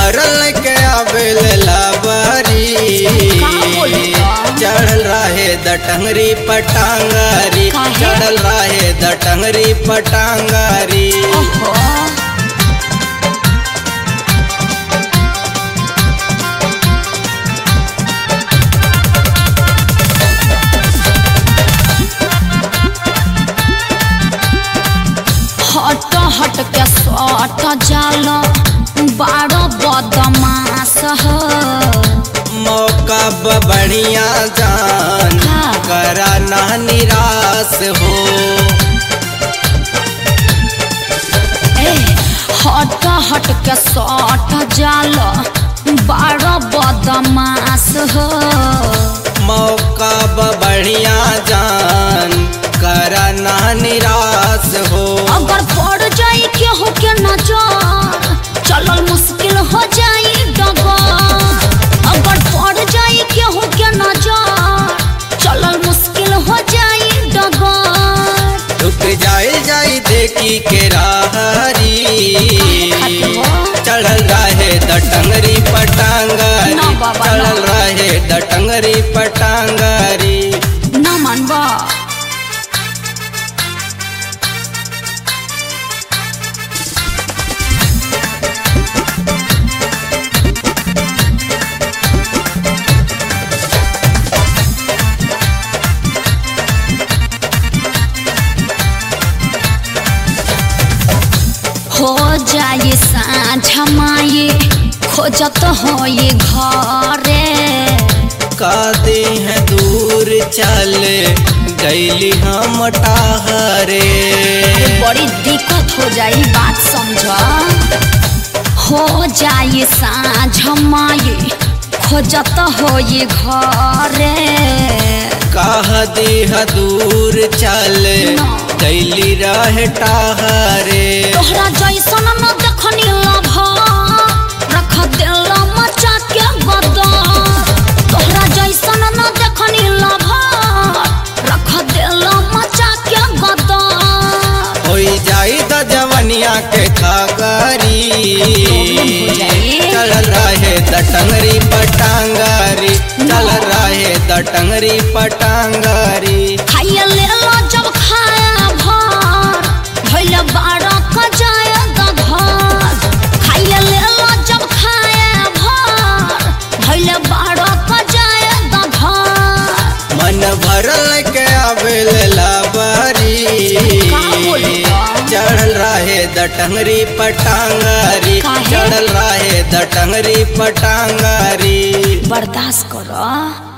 भरल के आवेल लाबारी का बोलता? चढ़ल रहे दटंगरी पटांगारी काहे? चढ़ल रहे दटंगरी पटांगारी ओहो हट हट के सट जाल बारह बदमाश हो मौका ब बढ़िया जान हाँ। करा ना निराश हो ए, हट हट के सट जाल बारह बदमाश हो मौका ब बढ़िया जान करा ना निराश हो अगर पड़ जाई केहू के नजर चलल मुश्किल हो जाई डगर अगर पड़ जाई केहू के नजर चलल मुश्किल हो जाई डगर रुक जाए जाई देखी के राहरी चढ़ल रहे दटंगरी पटांगारी ना बाबा, ना। चढ़ल रहे दटंगरी पटांगारी ना मानबा हो जाए साँझ माये खोजत हो ये घरे कादे हैं दूर चल गैली हम टाहरे बड़ी दिक्कत हो जाई बात समझ हो जाए साँझ माये खोजत हो ये घरे कह देह दूर चल ना। गैली रहे टाहरे तोहरा जैसन न देखनी लभ रख दिल मचा के गदर तोहरा जैसन न देखनी लभ रख दिल मचा के गदर हो जाई द जवनिया के खागारी हो जाई। चल रहे दटंगरी पटांगारी चल रहे दटंगरी पटांगारी खाइए ले लो जब खाया भर भइल बारह क जाए घर खाइए ले लो जब खाया भर भइल बारह क जाए घर मन भरल के आवेल लाबारी का बोलता? चढ़ल रहे दटंगरी पटांगारी काहे? चढ़ल रहे दटंगरी पटांगारी बर्दाश्त करो